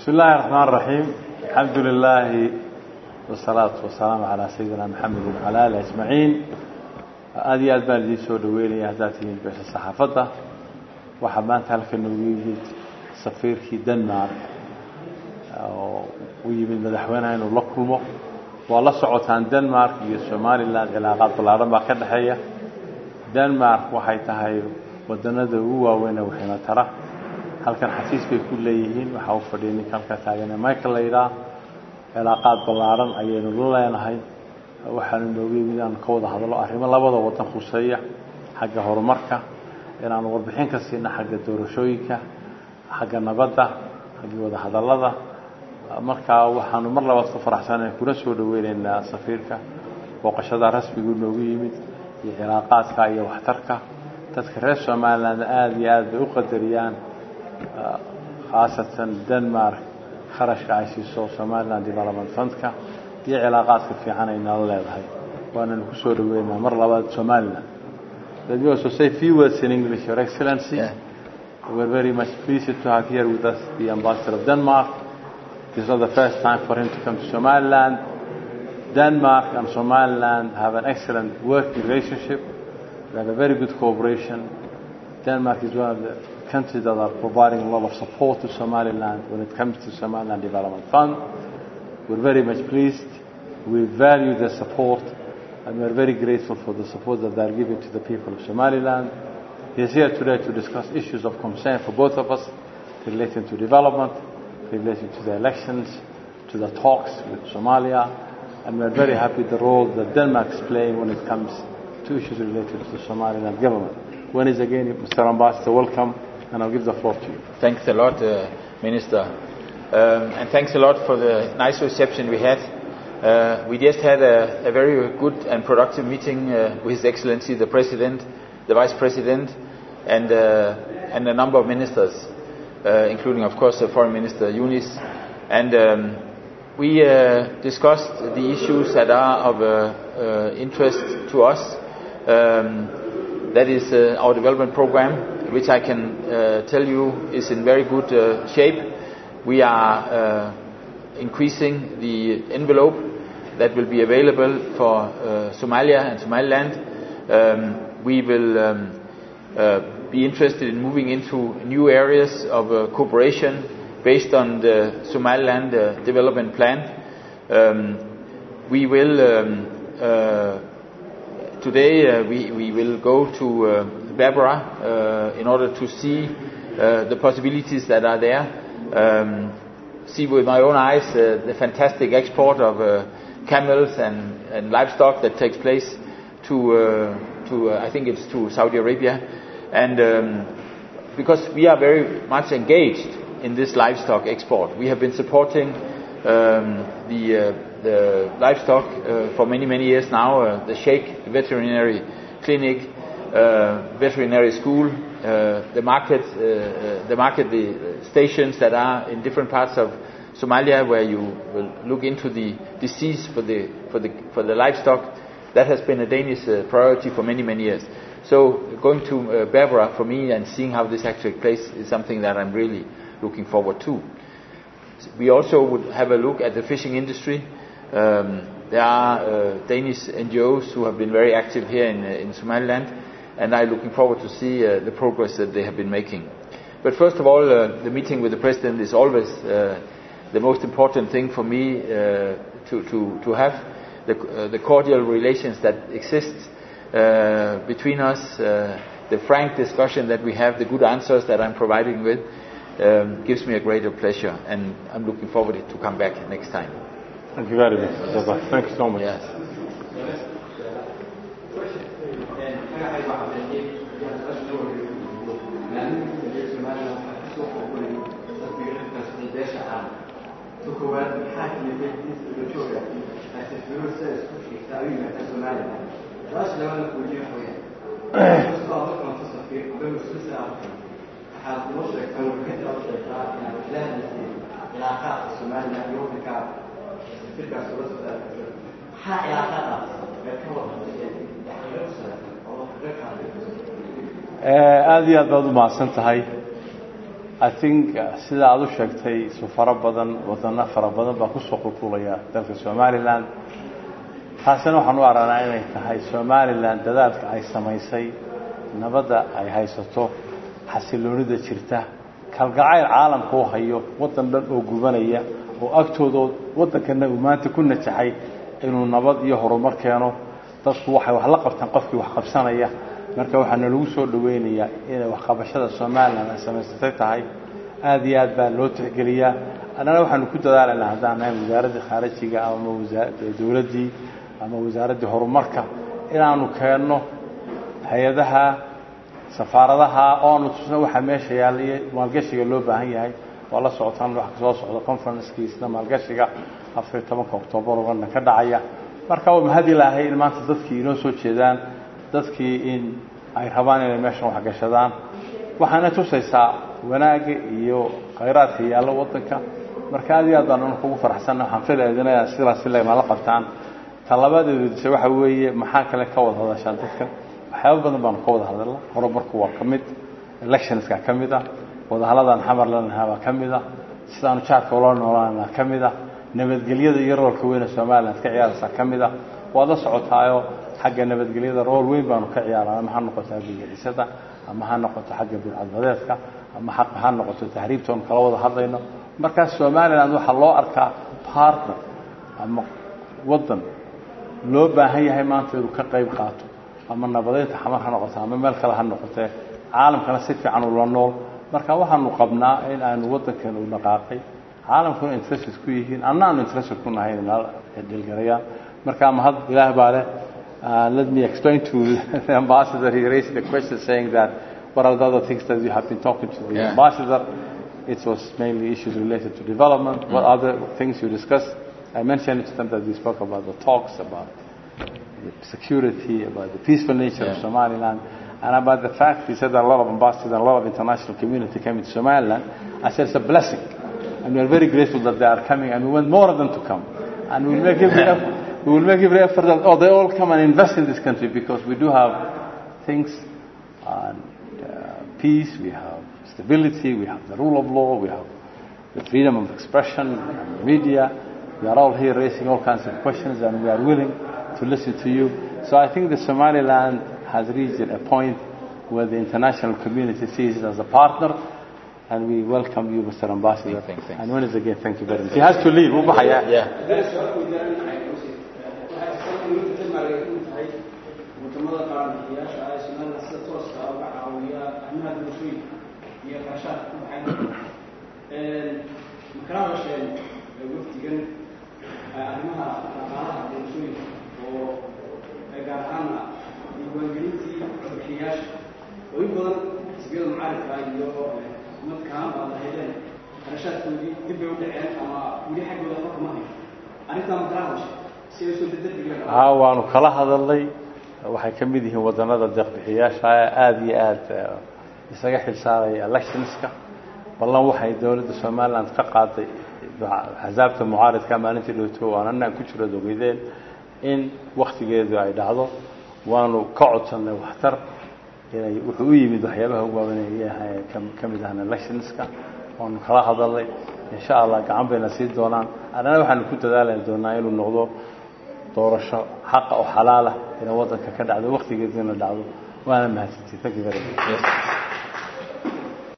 بسم الله الرحمن الرحيم الحمد لله والصلاة والسلام على سيدنا محمد وعلى آله أجمعين aada iyo aad baan idiin soo dhaweynaya haddaad tihiin beesha saxaafadda waxaa maanta halka noogu yimid safiirkii denmark oo u yimid madaxweyneha inuu la kulmo waa la socotaan denmark iyo somaliland cilaaqaad ballaadhan baa ka dhexeeya denmark waxay tahay wadanada ugu waaweyn ee waxayna tara halkan xafiis bay ku leeyihiin waxaa u fadhiya ninka halka taagane michael layidhaah cilaaqaad ballaadhan ayaynu la leenahay waxaanu nooga yimid inaanu ka wada hadlo arrimo labada wadan khuseeya xagga horumarka inaanu warbixin ka siina xagga doorashooyinka xagga nabadda xagga wada hadallada markaa waxaanu mar labaad ku faraxsanayn kuna soo dhaweyneynaa safiirka booqashada rasmiguu noogu yimid iyo cilaaqaadka iyo waxtarka dadka reer somaliland aada iyo aad bay u qadariyaan khaasatan denmark kharashka ay siiso somaliland development fundka iyo cilaaqaadka fiican ay nala leedahay waananu ku soo dhaweynaa mar labaad somaliland let me also say few words in english your excellency Yeah. we're very much pleased to have here with us the ambassador of denmark this is not the first time for him to come to somaliland denmark and somaliland have an excellent working relationship we have a very good cooperation denmark is one of the countries that are providing a lot of support to somaliland when it comes to somaliland development fund we're very much pleased. We value their support and we're very grateful for the support that they're giving to the people of Somaliland. He's here today to discuss issues of concern for both of us relating to development, relating to the elections, to the talks with Somalia, and we're very happy the role that Denmark is playing when it comes to issues related to the Somaliland government. Once again, Mr. Ambassador, welcome, and I'll give the floor to you. Thanks a lot, uh, Minister. Um, and thanks a lot for the nice reception we had. Uh, we just had a, a very good and productive meeting uh, with His Excellency the President, the Vice President, and, uh, and a number of ministers, uh, including, of course, the Foreign Minister Yunis. And um, we uh, discussed the issues that are of uh, uh, interest to us. Um, that is uh, our development program, which I can uh, tell you is in very good uh, shape. We are uh, increasing the envelope that will be available for uh, Somalia and Somaliland. Um, we will um, uh, be interested in moving into new areas of uh, cooperation based on the Somaliland uh, development plan. Um, we will um, uh, today uh, we, we will go to uh, Berbera uh, in order to see uh, the possibilities that are there. Um, see with my own eyes uh, the fantastic export of uh, camels and, and livestock that takes place to, uh, to uh, I think it's to Saudi Arabia. And um, because we are very much engaged in this livestock export, we have been supporting um, the, uh, the livestock uh, for many, many years now, uh, the Sheikh Veterinary Clinic, uh, veterinary school, uh, the market, uh, uh, the market, the stations that are in different parts of Somalia where you will look into the disease for the, for the, for the livestock. That has been a Danish uh, priority for many, many years. So going to uh, Berbera for me and seeing how this actually takes place is something that I'm really looking forward to. We also would have a look at the fishing industry. Um, there are uh, Danish NGOs who have been very active here in, uh, in Somaliland, and I'm looking forward to see uh, the progress that they have been making. But first of all, uh, the meeting with the President is always uh, the most important thing for me uh, to, to, to have. The, uh, the cordial relations that exist uh, between us, uh, the frank discussion that we have, the good answers that I'm providing with, um, gives me a greater pleasure, and I'm looking forward to come back next time. Thank you very much. Mr. Thank you so much. Yes. aada iyo aad baad u mahadsan tahay i think sida aada u sheegtay su faro badan wadano fara badan baa kusoo qulqulaya dalka somalilan taasina waxaan u aragnaa inay tahay somalilan dadaalka ay samaysay nabadda ay haysato xasiloonida jirta kalgacayl caalamka u hayo waddan dhan oo gubanaya oo agtooda waddankana uu maanta ku najaxay inuu nabad iyo horumar keeno dadku waxay wax la qabtaan qofkii wax qabsanaya marka waxaana lagu soo dhaweynayaa inay waxqabashada somalilan ay samaysatay tahay aada iyo aad baa loo tixgeliyaa annana waxaanu ku dadaalaynaa haddaan nahay wasaaraddii khaarijiga ama dowladdii ama wasaaraddii horumarka inaanu keenno hay-adaha safaaradaha oanu tusno waxaa meesha yaallaiyo maalgashiga loo baahan yahay waa la socotaan wax kasoo socda conferencekiisna maalgashiga afariyo tobanka octoobar oo london ka dhacaya marka waa mahad ilaahay in maanta dadkii inoo soo jeedaan dadkii in ay rabaan inay meeshan waxgashadaan waxaana tusaysaa wanaagga iyo khayraadka yaallo waddanka marka aad iyo aad baan kugu faraxsanna waxaan filaydinaya sidaas nala qabtaan talabadeedisa waxa weeye maxaa kale ka wada hadashaan dadkan waxyaaba badan baanu ka wada hadalna horumarku waa ka mid electionska ka mid ah wadahaladan xamar lanahaa baa ka mid ah sidaanu jaadka ula noolaanaa ka mid ah nabadgelyada iyo roolka weyne somaliland ka ciyaaraysaa ka mid ah waad la socotaayo xagga nabadgelyada rool weyn baanu ka ciyaarana ama ha noqoto abigacisada ama ha noqoto xagga bilcadbadeedka ama ha noqoto tahriibta oonu kala wada hadlayno markaas somaliland waxaa loo arkaa partner ama waddan loo baahan yahay maanta inuu ka qayb qaato ama nabadeynta xamar ha noqoto ama meel kale ha noqotee caalamkana si fiican ula nool marka waxaanu qabnaa in aanu waddankan u dhaqaaqay caalamkuna interested ku yihiin anna aanu interested ku nahay inala dhilgarayaan marka mahad ilaah baa leh let me explain to the ambassador he raised the question saying that what are the other things that you have been talking to the Yeah. ambassador it was mainly issues related to development what other things you discussed I mentioned to them that we spoke about the talks about the security about the peaceful nature of Yeah. Somaliland and about the fact he said that a lot of ambassadors and a lot of international community came to Somaliland I said it's a blessing and we are very grateful that they are coming and we want more of them to come and we will make every effort, we will make every effort that oh they all come and invest in this country because we do have things and uh, peace we have stability we have the rule of law we have the freedom of expression and the media we are all here raising all kinds of questions and we are willing to listen to you so I think the Somaliland has reached a point where the international community sees it as a partner and we welcome you Mr. Ambassador Thanks, thanks. and once again thank you very much he has to leave wuu baxayaa Yeah. wadamada qaranbixiyaasha ah ee Soomaaliya sida tooska ah uga caawiya arrimaha bulshooyinka iyo qarashaadka ku baxay makala hadasheen wafdigan arrimaha dhaqaalaha bulshooyinka oo gaar ahaana diiwaangelintii codbixiyaasha oo in badan xisbiyada mucaaridka iyo madkaan baad lahaydeen qarashaadkoodii dib bay u dhaceen ama weli xaggooda waxba kama hayo arrintaa makala hadashay si ay soo dadejiyaan haa waanu kala hadalnay waxay ka mid yihiin wadanada deeqbixiyaasha aada iyo aada eh, isaga xilsaaraya electionska ballan waxay dowladda somaliland ka qaaday axsaabta mucaaridka maalintii dhowto waan anaan ku jiro ogeydeen in waktigeedu ay dhacdo waanu ka codsannay waxtar inay wuxuu u yimid waxyaabaha ugu waaweynaya ka mid ahna electionska waanu kala hadalnay insha allah gacan bayna sii doonaan annana waxaanu ku dadaali doonaa inuu noqdo doorasho xaqa oo xalaala inay waddanka ka dhacdo waktigeeduna dhacdo waana mahadsantiy thank you very much Yes.